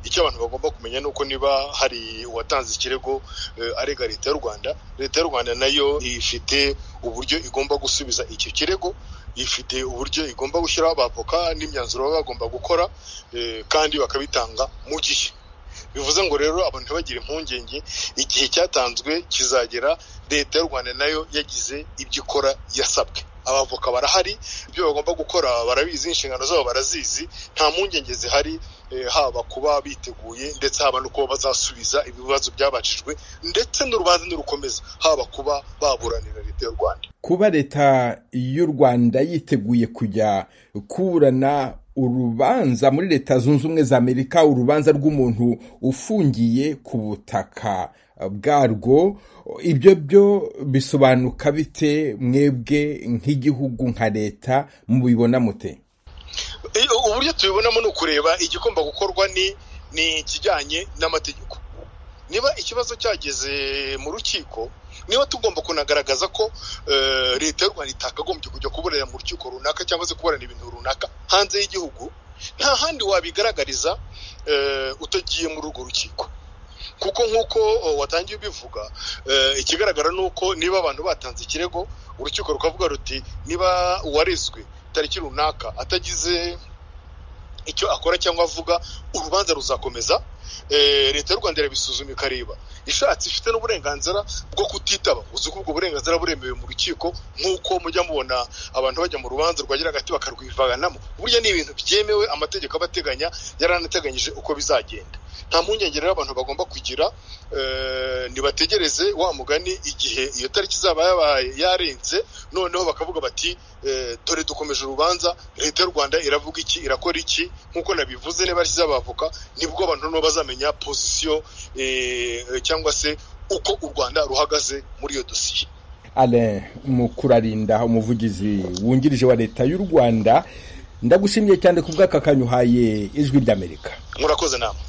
icyo abantu bagomba kumenya ni uko niba hari uwatanze ikirego arega leta y'u rwanda leta y'u rwanda nayo ifite uburyo igomba gusubiza icyo kirego ifite uburyo igomba gushyiraho abavoka n'imyanzuro baba bagomba gukora kandi bakabitanga mu gihe bivuze ngo rero abantu ntibagire impungenge igihe cyatanzwe kizagera leta y'u rwanda nayo yagize ibyo ikora yasabwe abavoka barahari ibyo bagomba gukora barabizi inshingano zabo barazizi nta mpungenge zihari haba kuba biteguye ndetse haba no kuba bazasubiza ibibazo byabacijwe ndetse n'urubanza n'urukomeza haba kuba baburanira leta y'u rwanda kuba leta y'u rwanda yiteguye kujya kuburana urubanza muri leta zunze ubumwe za amerika urubanza rw'umuntu ufungiye ku butaka bwarwo ibyo byo bisobanuka bite mwebwe nk'igihugu nka leta mubibona mute uburyo tubibonamo ni ukureba igikoma gukorwa ni ikijyanye n'amategeko niba ikibazo cyageze mu rukiko niba tugomba kunagaragaza ko leta y'u rwanda itakagombye kujya kuburana mu rukiko runaka cyangwa se kuburana ibintu runaka hanze y'igihugu nta handi wabigaragariza utagiye muri urwo rukiko kuko nk'uko watangiye ubivuga ikigaragara ni uko niba abantu batanze ikirego urukiko rukavuga ruti niba uwarezwe tariki runaka atagize icyo akora cyangwa avuga urubanza ruzakomeza leta y'u rwanda irabisuzuma ikareba ishatse ifite n'uburenganzira bwo kutitaba uzi ko ubwo burenganzira buremewe mu rukiko nk'uko mujya mubona abantu bajya mu rubanza rwagira agati bakarwivanamo burya ni ibintu byemewe amategeko abateganya yaranateganyije uko bizagenda nta mpungenge rero abantu bagomba kugira ntibategereze wa mugani igihe iyo tariki izaba yabaye yarenze noneho bakavuga bati dore dukomeje urubanza leta y'u rwanda iravuga iki irakora iki nk'uko nabivuze niba ashyize abavoka nibwo abantu noneho bazamenya pozisiyo cyangwa se uko u rwanda ruhagaze muri iyo dosiye alain mukurarinda umuvugizi wungirije wa leta y'u rwanda ndagushimiye cyane ku bw'aka kanya uhaye ijwi ry'amerika murakoze nama